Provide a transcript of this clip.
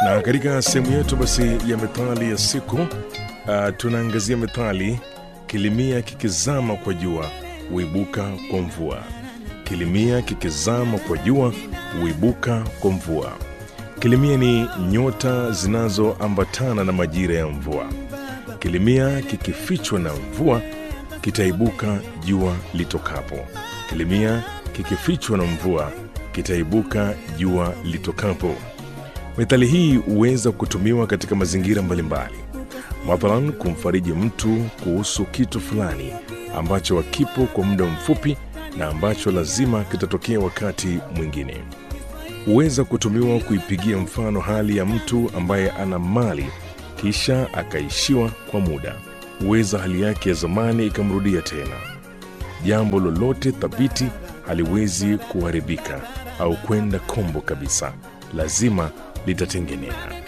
na katika sehemu yetu basi ya methali ya siku uh, tunaangazia methali kilimia kikizama kwa jua huibuka kwa mvua kilimia kikizama kwa jua huibuka kwa mvua kilimia ni nyota zinazoambatana na majira ya mvua kilimia kikifichwa na mvua kitaibuka jua litokapo kilimia kikifichwa na mvua kitaibuka jua litokapo methali hii huweza kutumiwa katika mazingira mbalimbali mathalan kumfariji mtu kuhusu kitu fulani ambacho hakipo kwa muda mfupi na ambacho lazima kitatokea wakati mwingine huweza kutumiwa kuipigia mfano hali ya mtu ambaye ana mali kisha akaishiwa kwa muda huweza hali yake ya zamani ikamrudia tena jambo lolote thabiti haliwezi kuharibika au kwenda kombo kabisa lazima litatengenea